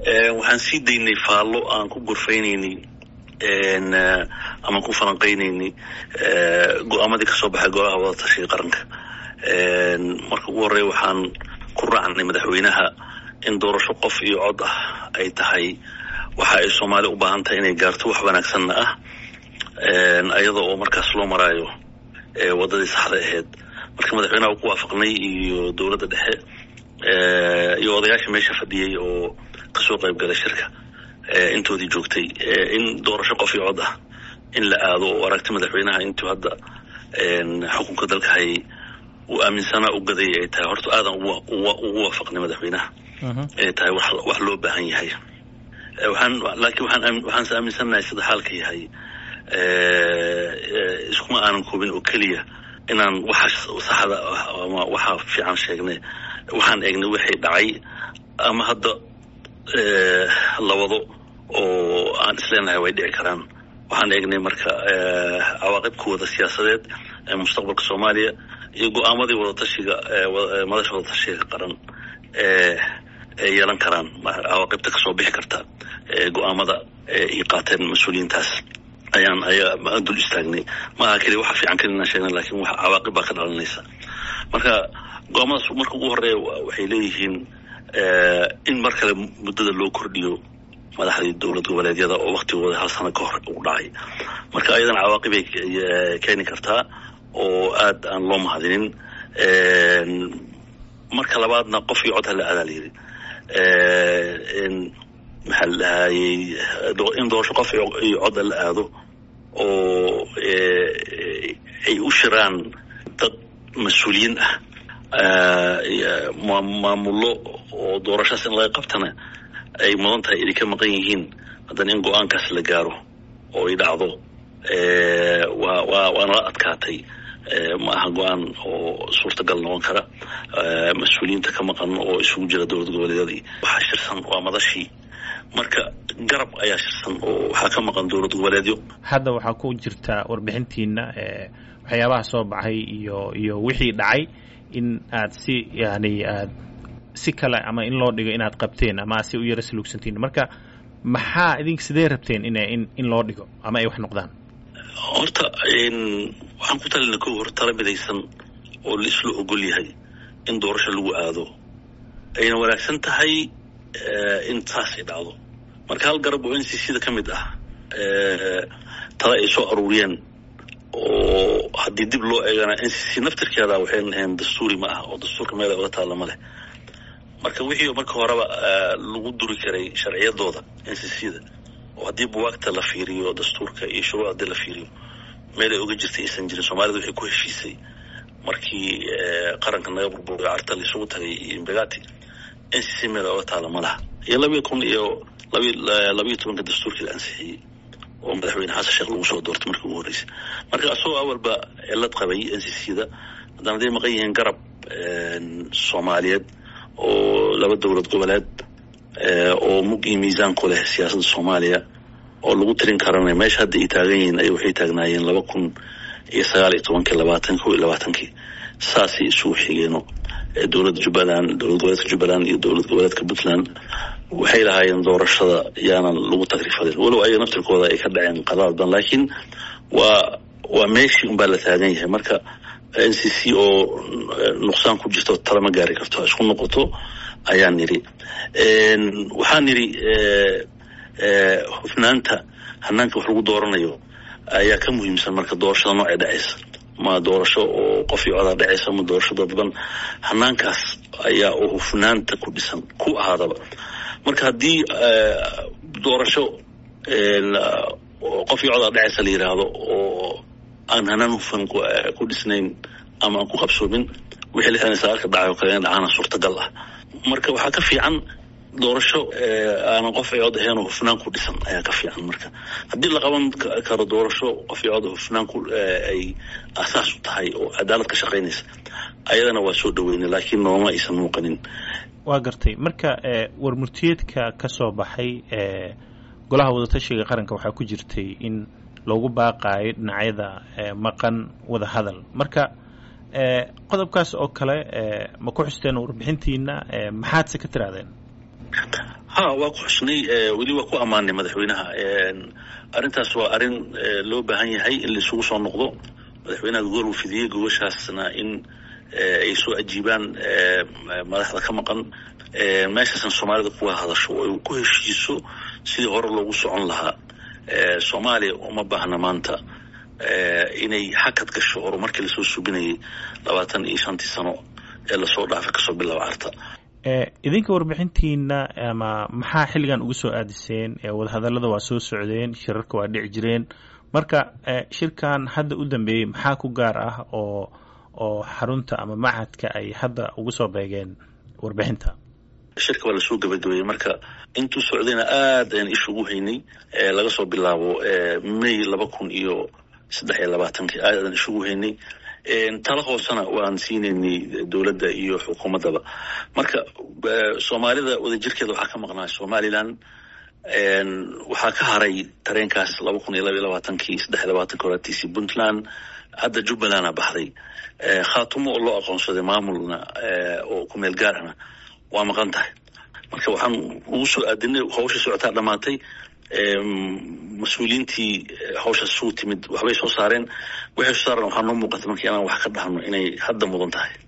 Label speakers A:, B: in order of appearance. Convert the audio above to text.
A: waxaan sii daynay faallo aan ku gorfaynaynay ama ku falanqaynaynay go-aamadii kasoo baxay golaha wadatashiga qaranka marka ugu horreya waxaan ku raacnay madaxweynaha in doorasho qof iyo cod ah ay tahay waxa ay soomaaliya u baahan tahay inay gaarto wax wanaagsanna ah ayada oo markaas loo maraayo waddadii saxda ahayd marka madaxweynaha ku waafaqnay iyo dowladda dhexe iyo odayaasha meesha fadhiyey oo kasoo qayb galay shirka intoodii joogtay in doorasho qof iyo cod ah in la aado oo aragti madaxweynaha intuu hadda xukunka dalka hayay uu aaminsanaa u gadayay ay tahay horta aadan ugu waafaqnay madaxweynaha ay tahay wax loo baahan yahay waxaan laakiin waxaan waxaanse aaminsannahay sida xaalka yahay iskuma aanan koobin oo keliya inaan waxa saxda ah ama waxa fiican sheegnay waxaan eegnay wixii dhacay ama hadda la wado oo aan isleenahay way dhici karaan waxaan eegnay marka cawaaqibkooda siyaasadeed ee mustaqbalka soomaaliya iyo go-aamadii wadatashiga madasha wadatashiga qaran ee ay yeelan karaan cawaaqibta kasoo bixi karta go-aamada ay qaateen mas-uuliyiintaas ayaan ayaa dul istaagnay maaha keliya waxa fiican keli inaan sheegnay lakin wax cawaaqib baa ka dhalanaysa marka go-aamadaas marka ugu horeeya waxay leeyihiin in mar kale muddada loo kordhiyo madaxdii dowlad goboleedyada oo waktigooda hal sano ka hor u dhacay marka ayadana cawaaqibay keeni kartaa oo aad aan loo mahadinin marka labaadna qof iyo cod hala adaa layidhi maxaa la dhahayey in doorasho qof iyo cod la aado oo ay u shiraan dad mas-uuliyiin ah maamullo oo doorashaas in laga qabtana ay mudan tahay inay ka maqan yihiin haddana in go-aankaas la gaaro oo ay dhacdo waa waa waa nala adkaatay ma aha go-aan oo suurtagal noqon kara mas-uuliyiinta ka maqan oo isugu jira dowlad goboleedyadii waxaa shirsan waa madashii marka garab ayaa shirsan oo waxaa ka maqan dowlad goboleedyo
B: hadda waxaa ku jirta warbixintiina waxyaabaha soo baxay iyo iyo wixii dhacay in aad si yani aad si kale ama in loo dhigo inaad qabteen ama aad si u yara saluugsantiin marka maxaa idink sidee rabteen in in in loo dhigo ama ay wax noqdaan
A: horta waxaan ku talina ko hor tala midaysan oo la isla ogol yahay in doorasho lagu aado ayna wanaagsan tahay in saas ay dhacdo marka hal garab oo n c c da ka mid ah tala ay soo aruuriyeen oo haddii dib loo eegana n c c naftirkeeda waxayna ahayn dastuuri ma ah oo dastuurka meel ay oga taalla ma leh marka wixii marka horeba lagu duri karay sharciyadooda n c c da oo haddii buwaagta la fiiriyo dastuurka iyo shuruuc haddii la fiiriyo meel ay oga jirtay aysan jirin soomaalida waxay ku heshiisay markii qaranka naga burburay carta laisugu tagay iyo imbegati n c c meel oga taala ma laha iyo labiyo kun iyo labi labiyo tobanka dastuurkii la ansixiyey oo madaxweyne xasan sheekh lagu soo doortay markii ugu horreysay marka asagoo awalba cilad qabay n c c da haddana haday maqan yihiin garab soomaaliyeed oo laba dowlad goboleed oo mug iyo miisaan ku leh siyaasadda soomaaliya oo lagu tirin karana meesha hadda ay taagan yihiin ay waxay taagnaayeen laba kun iyo sagaal iyo tobankii labaatan ko iyo labaatankii saasay isugu xigeeno dowladda jubbaland dowlad goboleedka jubbaland iyo dowlad goboleedka puntland waxay lahaayeen doorashada yaanan lagu tagrifadin walow ayaga naftirkooda ay ka dhaceen qadaad badan laakiin waa waa meeshii unbaa la taagan yahay marka n c c oo nuqsaan ku jirto talama gaari karto isku noqoto ayaan nidhi waxaan nidhi hufnaanta hanaanka wax lagu dooranayo ayaa ka muhiimsan marka doorashada noocay dhacaysa ma doorasho oo qof iyo codaa dhacaysa ma doorasho dadban hanaankaas ayaa oo hufnaanta ku dhisan ku ahaadaba marka haddii doorasho qof iyo codaa dhacaysa la yidhaahdo oo aan hanaan hufan ku dhisnayn ama aan ku qabsoomin wixii lixdan sagaalka dhacay oo kale in dhacaana suurtagal ah marka waxaa ka fiican doorasho aanan qof iyo cod ahayn oo hufnaan ku dhisan ayaa ka fiican marka haddii la qaban karo doorasho qof iyo cod hufnaan ku ay asaas u tahay oo cadaalad ka shaqaynaysa ayadana waa soo dhaweynay laakiin nooma aysan muuqanin
B: waa gartay marka warmurtiyeedka ka soo baxay golaha wadatashiga qaranka waxaa ku jirtay in loogu baaqaayo dhinacyada maqan wada hadal marka qodobkaas oo kale ma ku xusteen warbixintiina maxaadse ka tirahdeen
A: ha waa ku xusnay weli waa ku ammaanay madaxweynaha arrintaas waa arrin loo baahan yahay in laisugu soo noqdo madaxweynaha gogol uu fidiyey gogoshaasna in ay soo ajiibaan madaxda ka maqan meeshaasna soomaalida kuwa hadasho oo ay ku heshiiso sidii hore loogu socon lahaa soomaaliya uma baahna maanta inay xakad gasho horumarkii lasoo subinayay labaatan iyo shantii sano ee lasoo dhaafay kasoo bilaaba carta
B: idinka warbixintiina ama maxaa xilligan ugu soo aadiseen wadahadallada waa soo socdeen shirarka waa dhici jireen marka shirkan hadda u dambeeyey maxaa ku gaar ah oo oo xarunta ama machadka ay hadda ugu soo beegeen warbixinta
A: shirka waa lasoo gabagabeeyey marka intuu socdayna aad ayaan isha ugu haynay laga soo bilaabo may laba kun iyo saddex iyo labaatankii aad aan isha ugu haynay tala hoosena waan siinaynay dowladda iyo xukuumaddaba marka soomaalida wadajirkeeda waxaa ka maqnaa somalilan waxaa ka haray tareenkaas laba kun iyo laba iyo labaatankii saddex iyo labaatanki horatiisii puntland hadda jubbalanda baxday khaatumo oo loo aqoonsaday maamulna oo ku meel gaar ahna waa maqan tahay marka waxaan ugu soo aadinay hawsha socotaa dhammaatay mas-uuliyiintii hawshaas isugu timid waxbay soo saareen waxay soo saareen waxaa noo muuqata marka inaan wax ka dhahno inay hadda mudan tahay